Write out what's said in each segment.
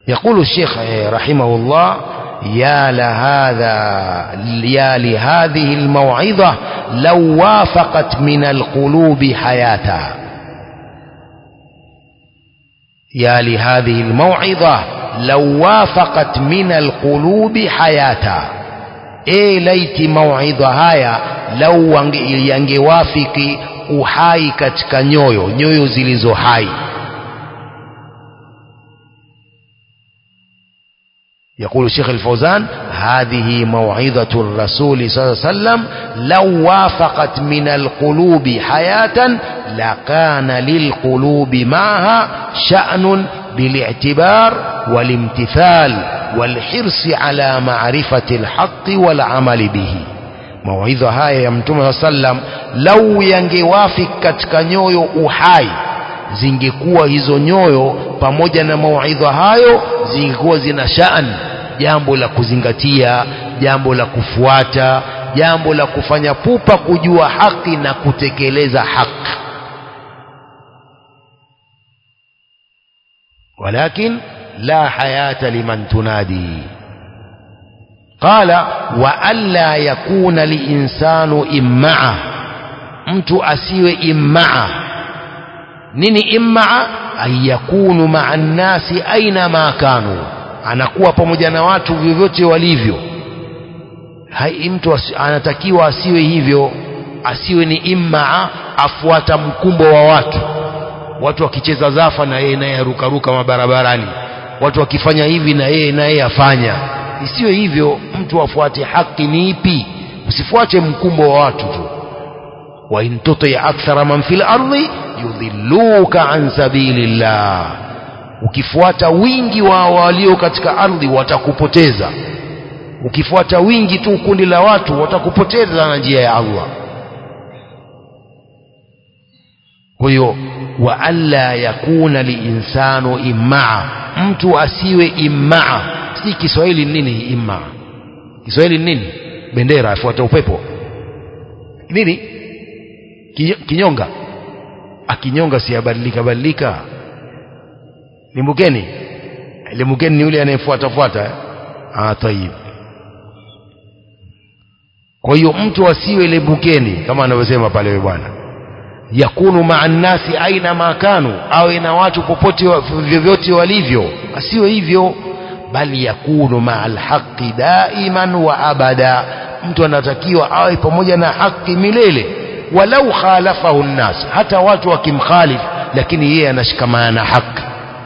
يقول الشيخ رحمه الله يا لهذا يا لهذه الموعظة لو وافقت من القلوب حياتها يا لهذه الموعظة لو وافقت من القلوب حياتها e laiti mauidha haya lau yangewafiki uhai katika nyoyo nyoyo zilizo hai يقول الشيخ الفوزان هذه موعظة الرسول صلى الله عليه وسلم لو وافقت من القلوب حياة لكان للقلوب معها شأن بالاعتبار والامتثال والحرص على معرفة الحق والعمل به موعظة haya ya mtume saa sallam lau yangewafik katika nyoyo uhai zingekuwa hizo nyoyo pamoja na mauidha hayo zingekuwa zina shaan jambo la kuzingatia jambo la kufuata jambo la kufanya pupa kujua haki na kutekeleza haki ولكن لا حياة لمن تنادي قال وألا يكون الإنسان إمعة mtu asiwe immaa nini immaa an yakunu maa nnasi aina ma kanu anakuwa pamoja na watu vyovyote walivyo hai mtu anatakiwa asiwe hivyo asiwe ni immaa afuata mkumbo wa watu watu wakicheza zafa na yeye naye arukaruka mabarabarani watu wakifanya hivi na yeye naye afanya isiwe hivyo mtu afuate haki ni ipi usifuate mkumbo wa watu tu wa in tuti akthara man fil ardi yudhilluka an sabilillah ukifuata wingi wa walio katika ardhi watakupoteza ukifuata wingi tu kundi la watu watakupoteza na njia ya Allah kwa hiyo wa alla yakuna liinsanu immaa mtu asiwe immaa si Kiswahili nini immaa Kiswahili nini bendera afuata upepo nini kinyonga akinyonga si abadilika badilika limbukeni limbukeni ni yule anayefuata fuata ah tayib kwa hiyo mtu asiwe limbukeni kama anavyosema pale bwana yakunu maa nnasi aina ma kanu awe na watu popote vyovyote walivyo asiwe hivyo bali yakunu maa alhaqi daiman wa abada mtu anatakiwa awe pamoja na haki milele walau khalafahu nnas hata watu wakimkhalif lakini yeye anashikamana na haki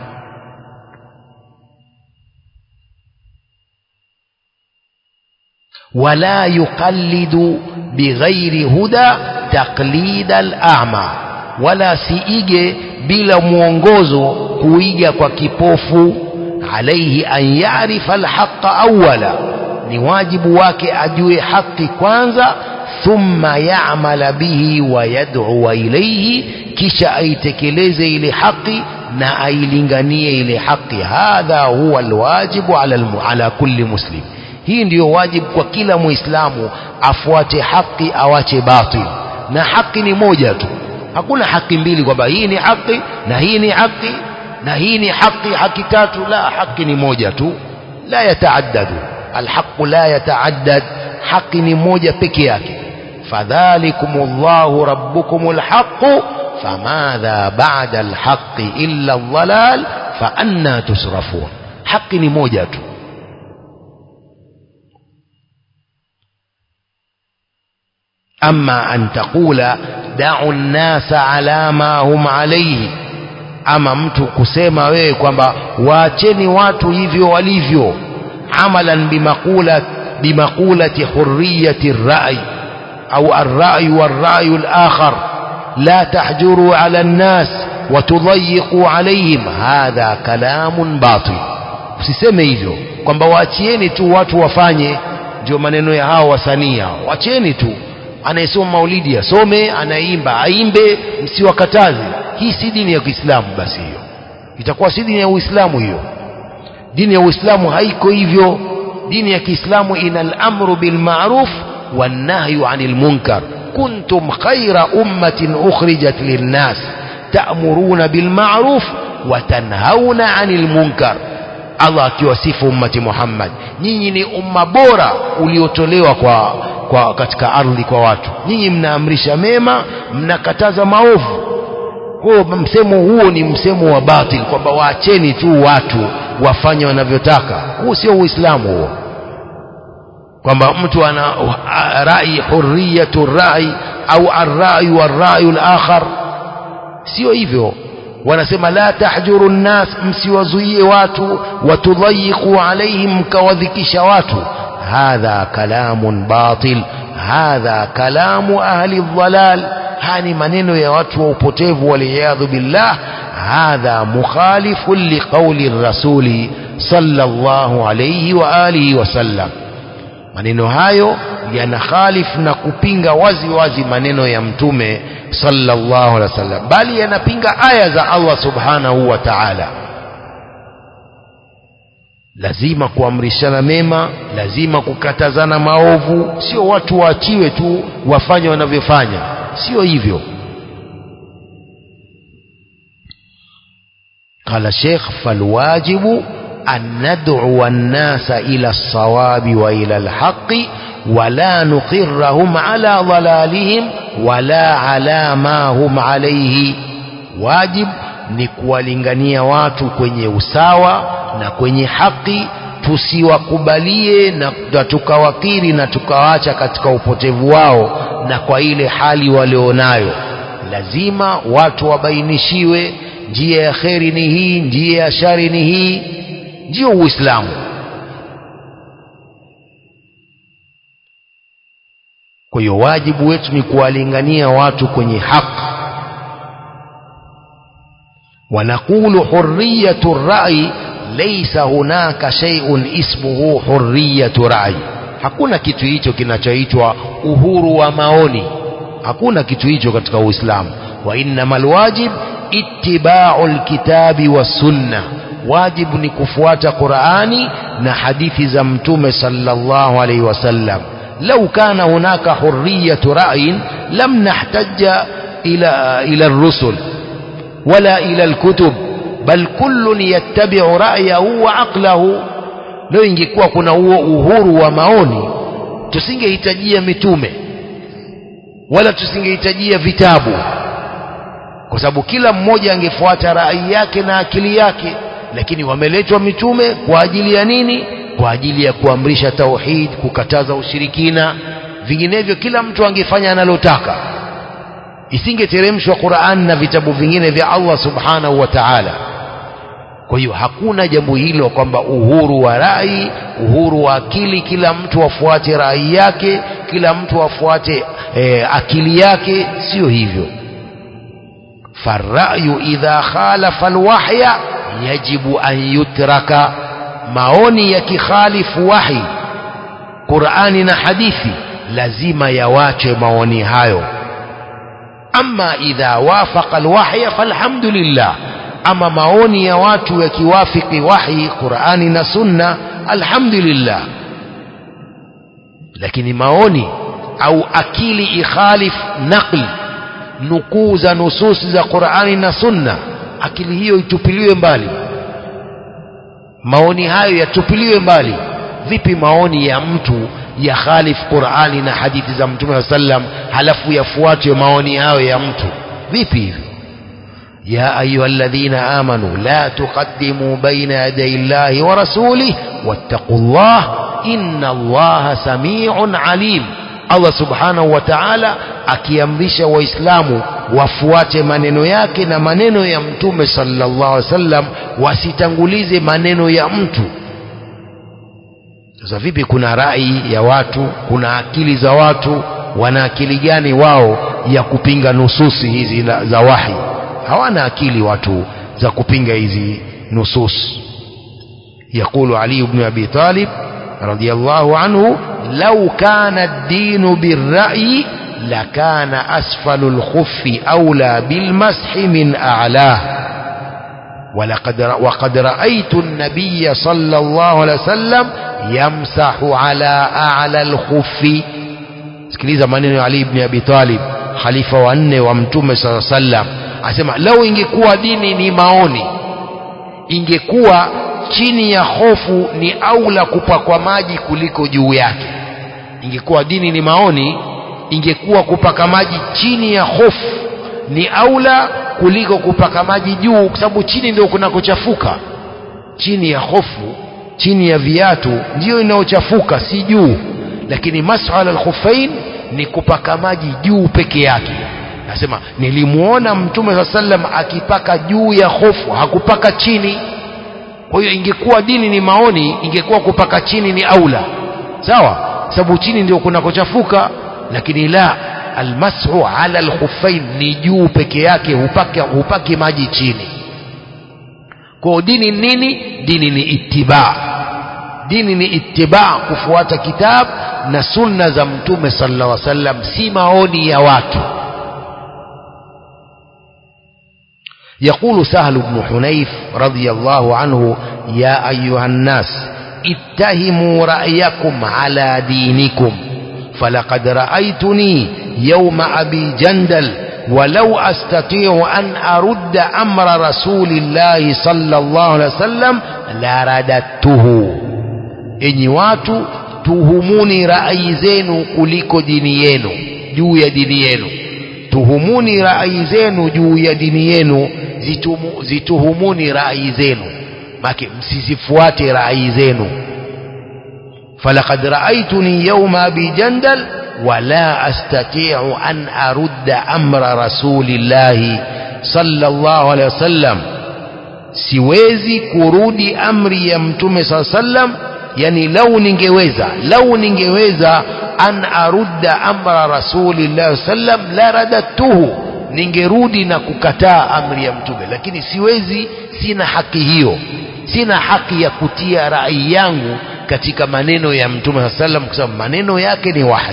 wala yuqallidu bighairi huda taqlida al-a'ma wala siige bila mwongozo kuiga kwa kipofu alaihi an yarifa alhaqa awwala ni wajibu wake ajue haki kwanza thumma ya'mala bihi wa yad'u ilayhi kisha aitekeleze ile haki na ailinganie ile haki hadha huwa alwajibu ala, ala kulli muslim hii ndiyo wajibu kwa kila muislamu afuate haki awache batil na haki ni moja tu hakuna haki mbili kwamba hii ni haki na hii ni haki na hii ni haki haki tatu la haki ni moja tu la yataaddadu alhaqu la yataaddad haki ni moja peke yake fadhalikumullahu rabbukumul haqu famadha ba'da alhaqqi illa adh-dhalal fa anna tusrafun haki ni moja tu أما أن تقول دعوا الناس على ما هم عليه ama mtu kusema wewe kwamba waacheni watu hivyo walivyo amalan bimaqula bimaqulati hurriyati ar-ra'i au ar-ra'y war-ra'y al-akhar la tahjuru 'ala an-nas wa tudayyiqu 'alayhim hadha kalamun batil usiseme hivyo kwamba waachieni tu watu wafanye ndio maneno ya hao wasanii hao waacheni tu anayesoma maulidi asome anaimba aimbe msiwakataze hii si dini ya Kiislamu basi hiyo itakuwa si dini ya Uislamu hiyo dini ya Uislamu haiko hivyo dini ya Kiislamu ina al-amru bil ma'ruf wan nahyu 'anil munkar kuntum khayra ummatin ukhrijat lin-nas ta'muruna bil ma'ruf wa tanhauna 'anil munkar Allah akiwasifu ummati Muhammad nyinyi ni umma bora uliotolewa kwa, kwa katika ardhi kwa watu nyinyi mnaamrisha mema mnakataza maovu huo msemo huo ni msemo wa batil kwamba waacheni tu watu wafanye wanavyotaka huu sio uislamu huo kwamba mtu ana rai hurriyatu rai au arrai warrayu lakhar sio hivyo wanasema la tahjuru nnas msiwazuie watu watudhayiqu alaihim mkawadhikisha watu hadha kalamun batil hadha kalamu ahli dhalal haya ni maneno ya watu wa upotevu waliyadhu billah hadha mukhalifun liqauli rasuli sallallahu alayhi wa alihi wasallam maneno hayo yanakhalifu na kupinga wazi wazi maneno ya mtume sallallahu alaihi wasallam bali yanapinga aya za Allah subhanahu wa ta'ala lazima kuamrishana mema lazima kukatazana maovu sio watu waachiwe tu wafanye wanavyofanya sio hivyo قال الشيخ فالواجب أن ندعو الناس إلى الصواب وإلى الحق ولا نقرهم على ضلالهم ولا على ما هم عليه واجب ni kuwalingania watu kwenye usawa na kwenye haki tusiwakubalie na, na tukawakiri na tukawaacha katika upotevu wao na kwa ile hali walionayo lazima watu wabainishiwe njia ya kheri ni hii njia ya shari ni hii ndio uislamu kwa hiyo wajibu wetu ni kuwalingania watu kwenye haki ونقول حرية الرأي ليس هناك شيء اسمه حرية رأي hakuna kitu hicho kinachoitwa uhuru wa maoni hakuna kitu hicho katika uislamu wa innamal wajib ittiba'u alkitabi was-sunnah wajibu ni kufuata Qur'ani na hadithi za mtume sallallahu alayhi wasallam law kana hunaka hurriyatu ra'yin lam nahtajja ila ila ar-rusul wala ila al-kutub bal kullun yattabi'u ra'yahu wa 'aqlahu leo ingekuwa kuna huo uhuru wa maoni tusingehitajia mitume wala tusingehitajia vitabu kwa sababu kila mmoja angefuata rai yake na akili yake lakini wameletwa mitume kwa ajili ya nini kwa ajili ya kuamrisha tauhid kukataza ushirikina vinginevyo kila mtu angefanya analotaka isingeteremshwa Qur'an na vitabu vingine vya Allah subhanahu wa ta'ala kwa hiyo hakuna jambo hilo kwamba uhuru wa rai uhuru wa akili kila mtu afuate rai yake kila mtu afuate e, akili yake sio hivyo farrayu idha khalafa alwahya yajibu an yutraka maoni yakikhalifu wahi Qur'ani na hadithi lazima yawache maoni hayo ama idha wafaqa alwahya falhamdulillah ama maoni ya watu yakiwafiki wahi Qur'ani na Sunna alhamdulillah lakini maoni au akili ikhalif naqli nukuu za nususi za Qur'ani na Sunna akili hiyo itupiliwe mbali maoni hayo yatupiliwe mbali vipi maoni ya mtu ya khalif Qur'ani na hadithi za Mtume sallam halafu yafuatwe maoni hayo ya mtu vipi hivyo يا أيها الذين آمنوا لا تقدموا بين يدي الله ورسوله واتقوا الله إن الله سميع عليم Allah subhanahu wa ta'ala akiamrisha waislamu wafuate maneno yake na maneno ya mtume sallallahu alaihi wasallam wasitangulize maneno ya mtu sasa vipi kuna rai ya watu kuna akili za watu wana akili gani wao ya kupinga nususi hizi za wahi hawana akili watu za kupinga hizi nusus يقول علي بن أبي طالب رضي الله عنه لو كان الدين بالرأي لكان أسفل الخف أولى بالمسح من أعلاه ولقد وقد رأيت النبي صلى الله عليه وسلم يمسح على أعلى الخف sikiliza maneno ya Ali ibn Abi Talib khalifa wa nne wa mtume sallallahu alaihi wasallam asema lau ingekuwa dini ni maoni ingekuwa chini ya hofu ni aula kupakwa maji kuliko juu yake ingekuwa dini ni maoni ingekuwa kupaka maji chini ya hofu ni aula kuliko kupaka maji juu kwa sababu chini ndio kunakochafuka chini ya hofu chini ya viatu ndiyo inayochafuka si juu lakini masala alkhufain ni kupaka maji juu peke yake nasema nilimuona mtume saa sallam akipaka juu ya hofu hakupaka chini kwa hiyo ingekuwa dini ni maoni ingekuwa kupaka chini ni aula sawa sababu chini ndio kunakochafuka lakini la almasu ala alkhuffain ni juu peke yake hupaki, hupaki maji chini kwa dini nini dini ni ittiba dini ni ittiba kufuata kitabu na sunna za mtume sallallahu alaihi wasallam si maoni ya watu يقول سهل بن حنيف رضي الله عنه يا أيها الناس اتهموا رأيكم على دينكم فلقد رأيتني يوم أبي جندل ولو أستطيع أن أرد أمر رسول الله صلى الله عليه وسلم لرددته إني watu tuhumuni rai zenu kuliko dini yenu juu ya dini yenu tuhumuni rai zenu juu ya dini yenu zitumu, zituhumuni rai zenu make msizifuate rai zenu falaqad raaituni yauma abi jandal wala astatiu an arudda amra rasulillahi sallallahu alaihi wasallam siwezi kurudi amri ya mtume saa sallam yani lau ningeweza lau ningeweza an arudda amra rasulillahi sallam la radadtuhu ningerudi na kukataa amri ya mtume lakini siwezi sina haki hiyo sina haki ya kutia rai yangu katika maneno ya mtume saa sallam kwa sababu maneno yake ni wahi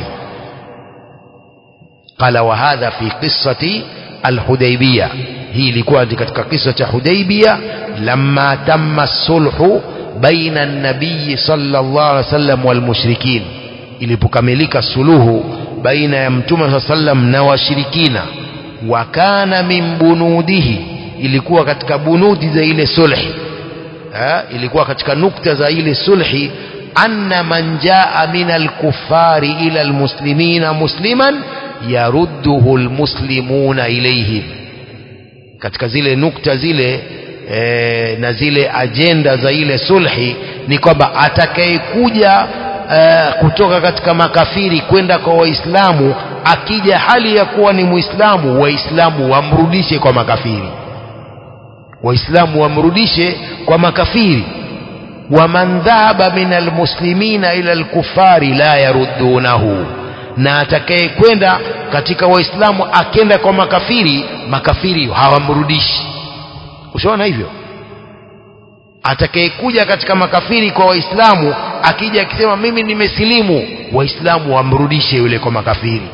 qala wa hadha fi qissati alhudaibia hii ilikuwa katika kisa cha hudaibia lamma tamma sulhu baina an-nabiy sallallahu alaihi wasallam wal mushrikin ilipokamilika suluhu baina ya mtume saa sallam na washirikina wa kana min bunudihi ilikuwa katika bunudi za ile sulhi ha? ilikuwa katika nukta za ile sulhi anna man jaa min alkuffari ila almuslimina musliman yarudduhu almuslimuna ilayhim katika zile nukta zile e, na zile ajenda za ile sulhi ni kwamba atakayekuja e, kutoka katika makafiri kwenda kwa waislamu akija hali ya kuwa ni muislamu waislamu wamrudishe kwa makafiri waislamu wamrudishe kwa makafiri waman dhahaba min almuslimina ila alkufari la yaruddunahu na atakayekwenda katika waislamu akenda kwa makafiri makafiri hawamrudishi ushaona hivyo atakayekuja katika makafiri kwa waislamu akija akisema mimi nimesilimu waislamu wamrudishe yule kwa makafiri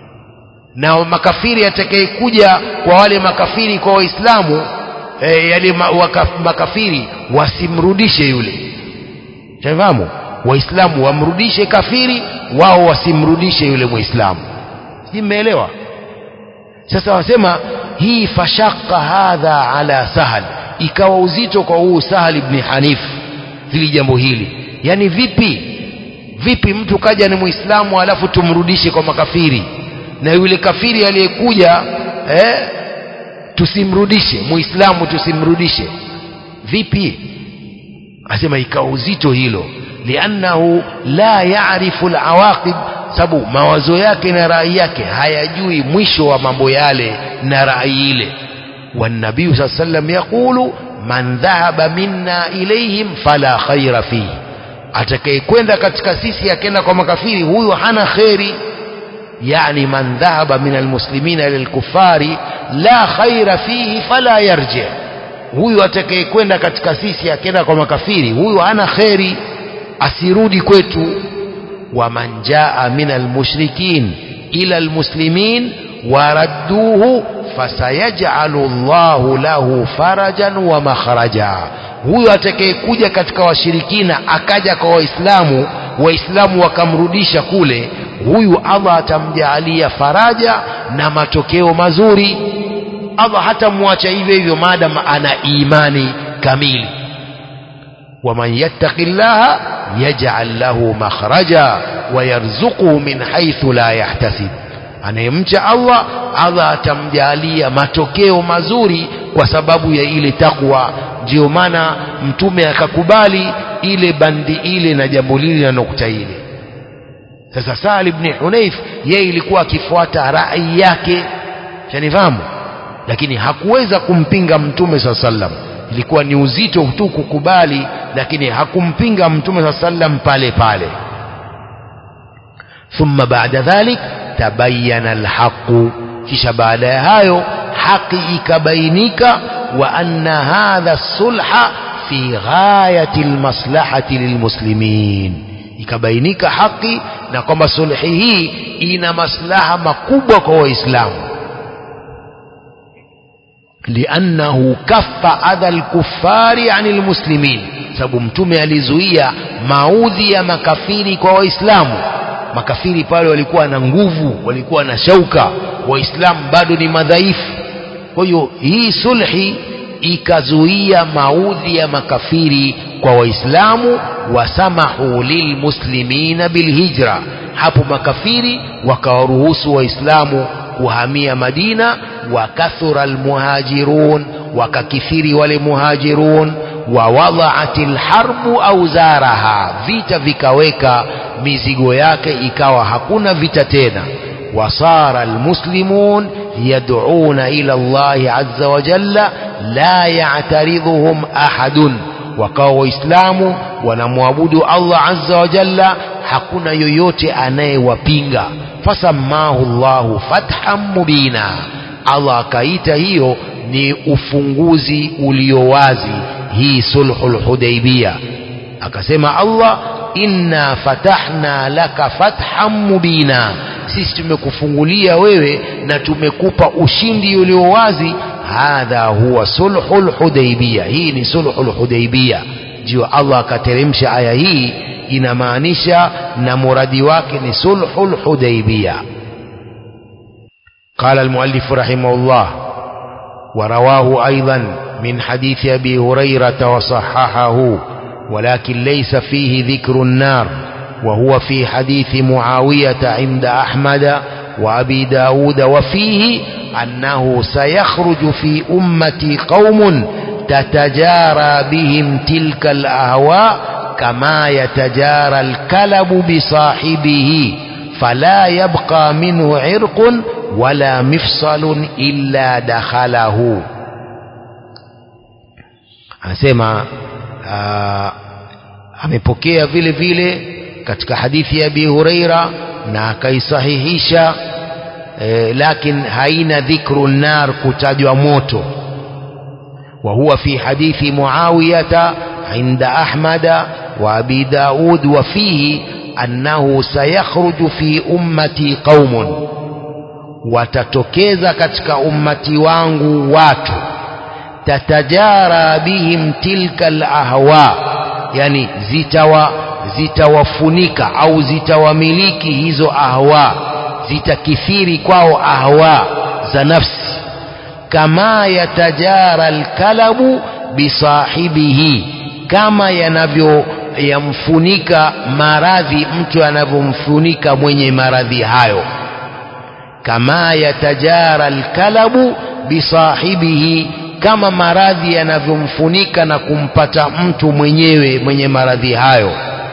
na makafiri atakayekuja kwa wale makafiri kwa waislamu e, yale ma, waka, makafiri wasimrudishe yule shafahamu waislamu wamrudishe kafiri wao wasimrudishe yule muislamu sijui mmeelewa sasa wasema hii fashaka hadha ala sahal ikawa uzito kwa huu sahal ibn hanif hili jambo hili yani vipi vipi mtu kaja ni muislamu alafu tumrudishe kwa makafiri na yule kafiri aliyekuja eh, tusimrudishe muislamu tusimrudishe vipi asema ikawa uzito hilo liannahu la yarifu alawaqib sababu mawazo yake na rai yake hayajui mwisho wa mambo yale na rai ile والنبي صلى الله عليه وسلم يقول من ذهب منا إليهم فلا خير فيه atakayekwenda katika sisi akenda kwa makafiri huyu hana kheri yani man dhahaba min almuslimina ila alkufari la khaira fihi fala yarji huyu atakayekwenda katika sisi akenda kwa makafiri huyu hana kheri asirudi kwetu waman jaa min almushrikin ila almuslimin waradduhu fasayajalu Allahu lahu farajan wa makhraja huyo atakayekuja katika washirikina akaja kwa waislamu waislamu wakamrudisha kule huyu Allah atamjaalia faraja na matokeo mazuri Allah hatamwacha hivyo hivyo maadam ana imani kamili waman yattaqi llaha yaj'al lahu makhraja wayarzuquhu min haythu la yahtasib anayemcha Allah Allah atamjalia matokeo mazuri kwa sababu ya ile takwa ndio maana mtume akakubali ile bandi ile na jambo lile na nukta ile sasa Sahal ibn Hunayf yeye ilikuwa akifuata rai yake shanifahamu lakini hakuweza kumpinga mtume saa sallam ilikuwa ni uzito tu kukubali lakini hakumpinga mtume saa sallam pale pale thumma baada dhalik tabayyana alhaqu kisha baada ya hayo haki ikabainika wa anna hadha sulha fi ghayati almaslahati lilmuslimin ikabainika haki na kwamba sulhi hii ina maslaha makubwa kwa waislamu liannahu kaffa adha alkuffari ani almuslimin sababu mtume alizuia maudhi ya makafiri kwa waislamu makafiri pale walikuwa na nguvu walikuwa na shauka waislamu bado ni madhaifu kwa hiyo hii sulhi ikazuia maudhi ya makafiri kwa waislamu wasamahu lilmuslimina bilhijra hapo makafiri wakawaruhusu waislamu kuhamia madina wakathura almuhajirun wakakithiri wale muhajirun wawadhaat lharbu auzaraha vita vikaweka mizigo yake ikawa hakuna vita tena wasara almuslimun yad'una ila allahi azza wa jalla la ya'taridhuhum ahadun wakawa waislamu wanamwabudu allah azza wa jalla hakuna yoyote anayewapinga fasamahu llahu fathan mubina allah akaita hiyo ni ufunguzi ulio wazi hii sulhul hudaibia akasema allah inna fatahna laka fathan mubina sisi tumekufungulia wewe na tumekupa ushindi ulio wazi hadha huwa sulhul hudaibia hii ni sulhul hudaibia ndio allah akateremsha aya hii inamaanisha na muradi wake ni sulhul hudaibia قال المؤلف رحمه الله ورواه أيضا من حديث أبي هريرة وصححه ولكن ليس فيه ذكر النار وهو في حديث معاوية عند أحمد وأبي داود وفيه أنه سيخرج في أمتي قوم تتجارى بهم تلك الأهواء كما يتجارى الكلب بصاحبه فلا يبقى منه عرق ولا مفصل إلا دخله anasema amepokea vile vile katika hadithi ya Abi Huraira na akaisahihisha e, lakin haina dhikru nar kutajwa moto wa huwa fi hadithi Muawiyata inda Ahmada wa Abi Daud wa fihi annahu sayakhruju fi ummati qaumun watatokeza katika ummati wangu watu tatajara bihim tilka alahwa yani zitawa zitawafunika au zitawamiliki hizo ahwa zitakithiri kwao ahwa za nafsi kama yatajara alkalabu bisahibihi kama yanavyo yamfunika maradhi mtu anavyomfunika mwenye maradhi hayo kama yatajara alkalabu bisahibihi kama maradhi yanavyomfunika na kumpata mtu mwenyewe mwenye maradhi hayo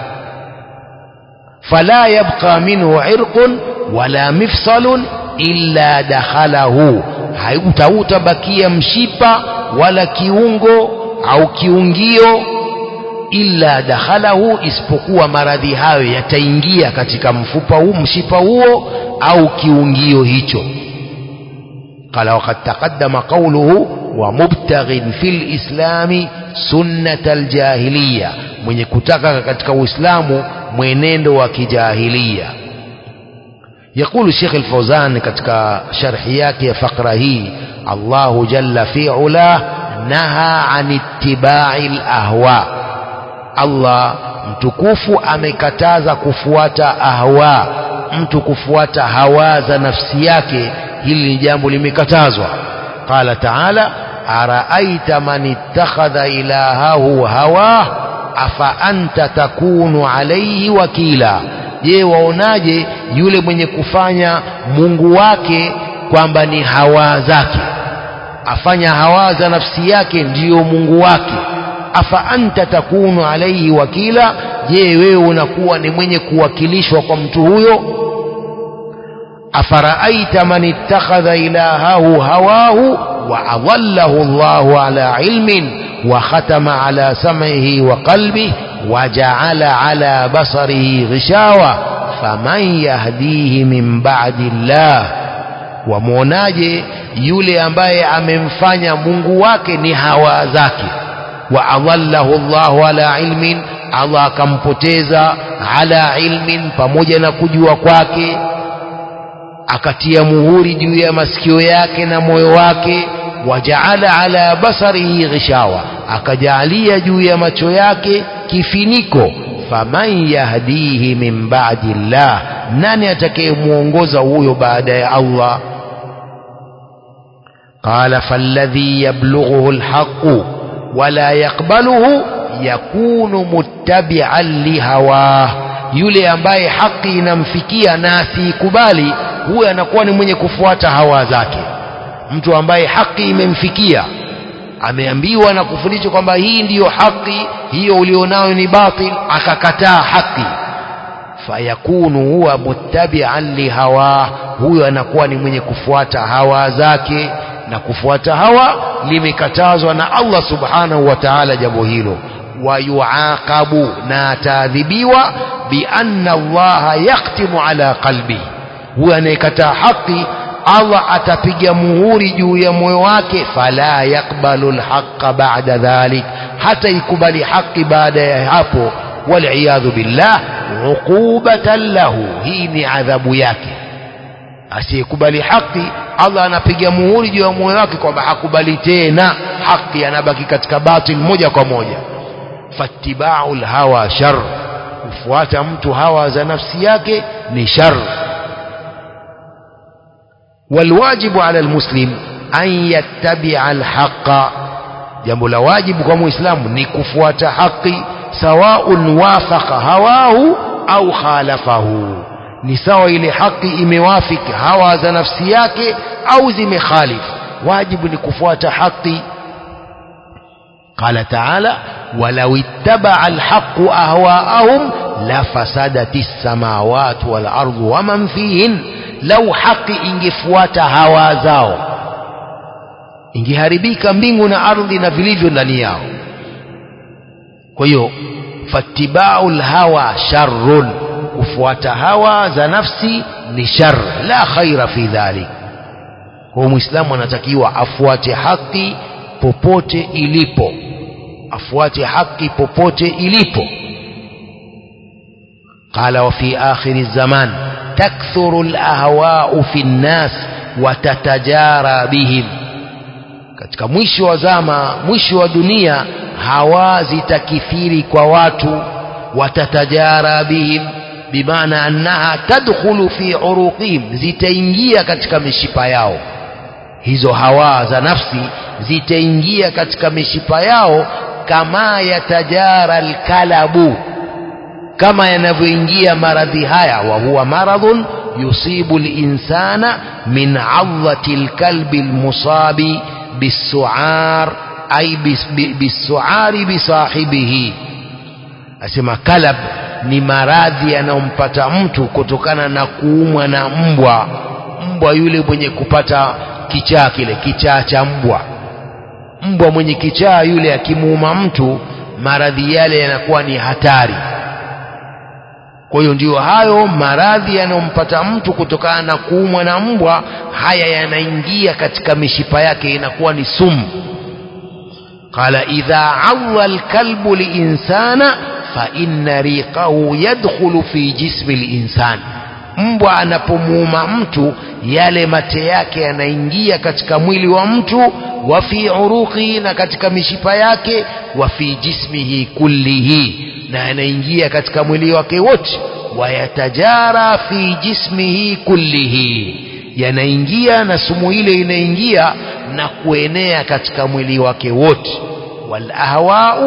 fala yabqa minhu irqun wala mifsalun illa dakhalahu hautautabakia mshipa wala kiungo au kiungio illa dakhalahu isipokuwa maradhi hayo yataingia katika mfupa huu mshipa huo au kiungio hicho قال وقد تقدم قوله ومبتغ في الإسلام سنة الجاهلية من يكتك katika Uislamu mwenendo wa kijahiliya يقول الشيخ الفوزان katika sharhi yake ya fakra hii الله جل في علاه نهى عن اتباع الأهواء Allah mtukufu amekataza kufuata ahwa mtu kufuata hawa za nafsi yake hili ni jambo limekatazwa qala taala araaita man ittakhadha ilahahu hawa afa anta takunu alaihi wakila je waonaje yule mwenye kufanya mungu wake kwamba ni hawa zake afanya hawa za nafsi yake ndiyo mungu wake afa anta takunu alaihi wakila je wewe unakuwa ni mwenye kuwakilishwa kwa mtu huyo afaraaita man ittakhadha ilahahu hawahu wa adallahu Allahu ala ilmin wa khatama ala sam'ihi wa qalbihi wa ja'ala ala basarihi ghishawa faman yahdihi min ba'di Allah wamwonaje yule ambaye amemfanya Mungu wake ni hawa zake wa adallahu Allahu ala ilmin Allah akampoteza ala ilmin pamoja na kujua kwake akatia muhuri juu ya masikio yake na moyo wake wajaala ala basarihi ghishawa akajaalia juu ya macho yake kifiniko faman yahdihi min ba'di llah nani atakayemuongoza huyo baada ya Allah قال فالذي يبلغه الحق ولا يقبله يكون متبعا لهواه yule ambaye haki inamfikia na asiikubali huyo anakuwa ni mwenye kufuata hawa zake mtu ambaye haki imemfikia ameambiwa na kufundishwa kwamba hii ndiyo haki hiyo ulionayo ni batil akakataa haki fayakunu huwa muttabi'an lihawa huyo anakuwa ni mwenye kufuata hawa zake na kufuata hawa limekatazwa na Allah subhanahu wa ta'ala jambo hilo wayuaqabu na ataadhibiwa bianna allaha yaktimu ala qalbi huyo anayekataa haki Allah atapiga muhuri juu ya moyo wake fala yakbalu alhaqa ba'da dhalik hata ikubali haki baada ya hapo waliyadhu billah uqubatan lahu hii ni adhabu yake asiyekubali haki Allah anapiga muhuri juu ya moyo wake kwamba hakubali tena haki anabaki katika batil moja kwa moja fattiba'u hawa shar kufuata mtu hawa za nafsi yake ni shar والواجب على المسلم أن يتبع الحق jambo la wajibu kwa muislamu ni kufuata haki sawaun wafaqa hawahu au khalafahu ni sawa ile haki imewafiki hawa za nafsi yake au zimekhalif wajibu ni kufuata haki قال تعالى ولو اتبع الحق أهواءهم لفسدت السماوات والأرض ومن فيهن لو حق ingefuata hawa zao ingeharibika mbingu na ardhi na vilivyo ndani yao kwa hiyo fattibau lhawa sharrun kufuata hawa za nafsi ni shar la khaira fi dhalik kwa muislamu anatakiwa afuate haki popote ilipo afuate haki popote ilipo قال وفي آخر الزمان تكثر الأهواء في الناس وتتجارى بهم katika mwisho wa zama mwisho wa dunia hawa zitakithiri kwa watu watatajara bihim bimaana annaha tadkhulu fi uruqihim zitaingia katika mishipa yao hizo hawa za nafsi zitaingia katika mishipa yao kama yatajara alkalabu kama yanavyoingia maradhi haya wa huwa maradhun yusibu linsana min adhati lkalbi lmusabi bisuar ay bisuari bisahibihi asema kalab ni maradhi yanayompata mtu kutokana na kuumwa na mbwa mbwa yule mwenye kupata kichaa kile kichaa cha mbwa mbwa mwenye kichaa yule akimuuma mtu maradhi yale yanakuwa ni hatari kwa hiyo ndiyo hayo maradhi yanayompata mtu kutokana na kuumwa na mbwa haya yanaingia katika mishipa yake inakuwa ni sumu qala idha awa alkalbu linsana fa inna riqahu yadkhulu fi jismi linsan mbwa anapomuuma mtu yale mate yake yanaingia katika mwili wa mtu wa fi uruqi na katika mishipa yake wa fi jismihi kullihi na yanaingia katika mwili wake wote wayatajara fi jismihi kullihi yanaingia na sumu ile inaingia na kuenea katika mwili wake wote walahwau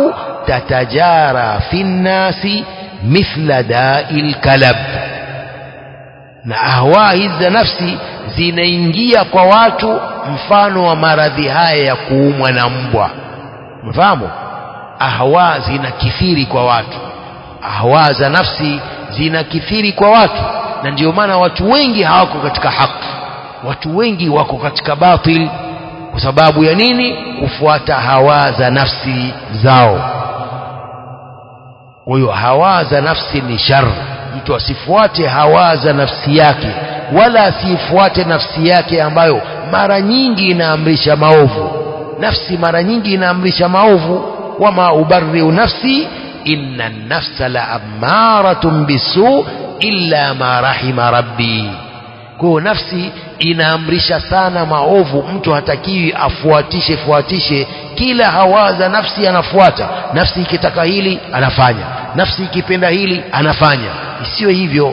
tatajara fi nnasi mithla dai lkalab na ahwa hizi za nafsi zinaingia kwa watu mfano wa maradhi haya ya kuumwa na mbwa mfahamu ahwa zinakithiri kwa watu ahwa za nafsi zinakithiri kwa watu na ndio maana watu wengi hawako katika haki watu wengi wako katika batil kwa sababu ya nini kufuata hawa za nafsi zao kwa hiyo hawa za nafsi ni shar mtu asifuate hawa za nafsi yake wala asifuate nafsi yake ambayo mara nyingi inaamrisha maovu nafsi mara nyingi inaamrisha maovu wama ubariu nafsi inna nafsa la amaratun bisu illa ma rahima rabbi kwa hiyo nafsi inaamrisha sana maovu mtu hatakiwi afuatishe fuatishe kila hawa za nafsi anafuata nafsi ikitaka hili anafanya nafsi ikipenda hili anafanya isiyo hivyo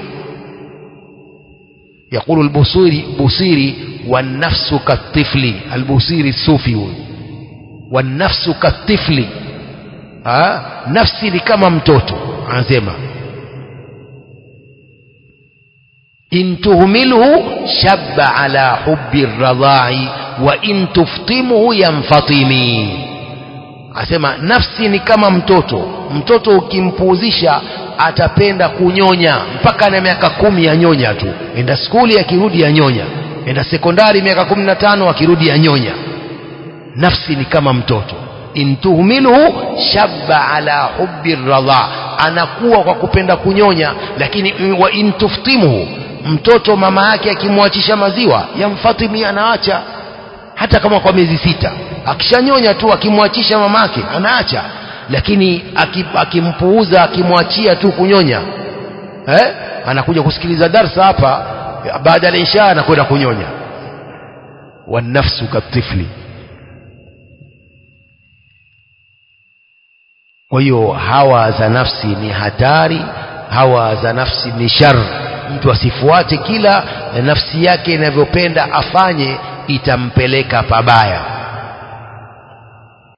يقول البصيري بصيري والنفس كالطفل البصيري الصوفي والنفس كالطفل ها نفسي ni kama mtoto anasema in tuhmilhu shabba ala hubbi radha'i wa in tuftimhu yanfatimi asema nafsi ni kama mtoto mtoto ukimpuuzisha atapenda kunyonya mpaka na miaka kumi ya nyonya tu enda skuli akirudi ya nyonya enda sekondari miaka kumi na tano akirudi ya nyonya nafsi ni kama mtoto in tuhmilhu shabba ala hubbi radha anakuwa kwa kupenda kunyonya lakini wa in tuftimhu mtoto mama yake akimwachisha maziwa yamfatimi anaacha hata kama kwa miezi sita akishanyonya tu akimwachisha mamake anaacha lakini akimpuuza akimwachia tu kunyonya eh? anakuja kusikiliza darsa hapa baada ya isha anakwenda kunyonya wanafsu katifli kwa hiyo hawa za nafsi ni hatari hawa za nafsi ni shar mtu asifuate kila nafsi yake inavyopenda afanye itampeleka pabaya